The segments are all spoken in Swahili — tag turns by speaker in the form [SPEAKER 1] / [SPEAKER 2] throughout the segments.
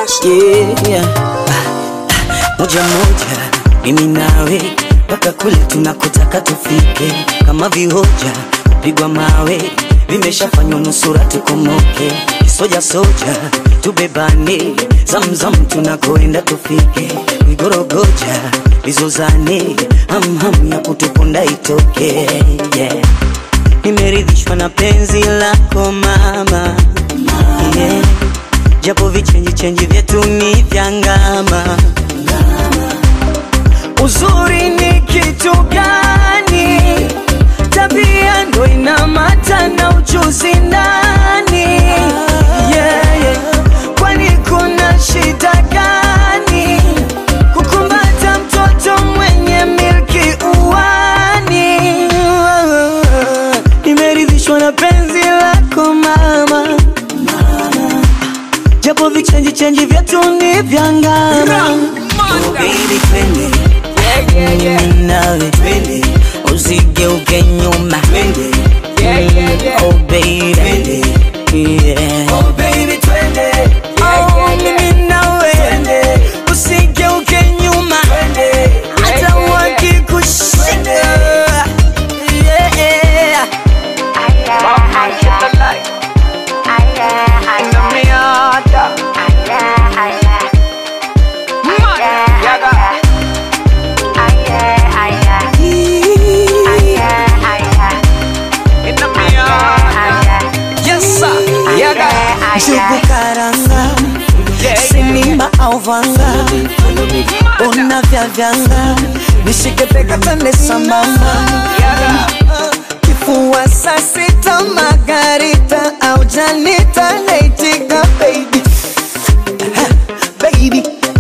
[SPEAKER 1] yeah. Moja moja mimi nawe mpaka kule tunakotaka tufike, kama vihoja pigwa mawe vimeshafanywa nusura tukomoke, soja soja tubebane, zamzam tunakoenda tufike, vigorogoja vizozane, hamham ya kutuponda itoke yeah. Nimeridhishwa na penzi lako mama, yeah. Japo vichenji chenji vyetu ni vya ngama. Uzuri ni kitu gani? Tabia ndo inamata na ujuzi ndani yeah, yeah. Kwani kuna shida gani kukumbata mtoto mwenye milki uwani? Nimeridhishwa na penzi lako mama, japo vichenji chenji vyetu ni vya ngama. Oh, baby, twende mimi nawe twende, usigeuke nyuma twende, oh baby, yeah. Oh baby, twende, oh mimi nawe twende, usigeuke nyuma twende, hata wakikushika yeah. Njugu karanga, sinima au vanga, una vya vyanga, nishike bega tende sambamba, kifua saa sita margarita au janita naitika baby, baby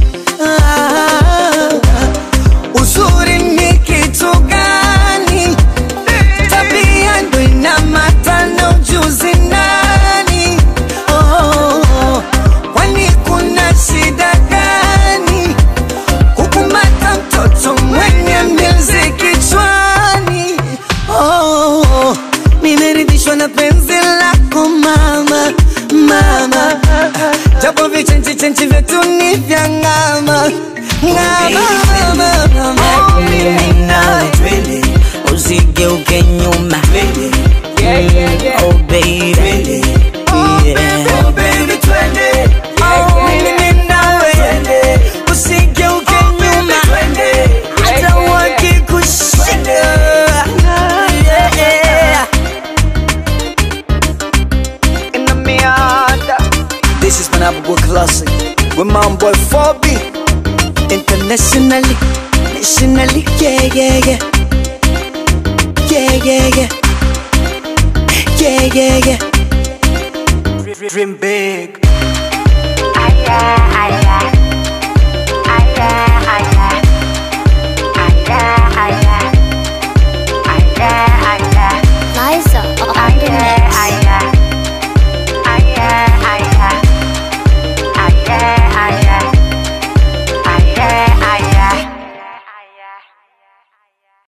[SPEAKER 1] ah, uzuri ni kitu gani? Tabia ndo inamata na ujuzi ndani. Oh, kwani kuna shida gani kukumata mtoto mwenye mbizi kichwani? Oh, nimeridhishwa na penzi lako mama, mama, japo vichenchi chenchi vyetu ni vya ng'ama ng'ama, mama, mama. Oh, mimi nawe twende, usigeuke nyuma Oh baby, yeah. Oh baby, twende. Oh, mimi nawe usigeuke nyuma hata wakikushika yeah. This is Manabu Classic with my boy 4B Internationally, nationally, yeah, yeah, yeah Yeah, yeah, yeah Yeah, yeah, yeah Dream big
[SPEAKER 2] Aya, aya, aya.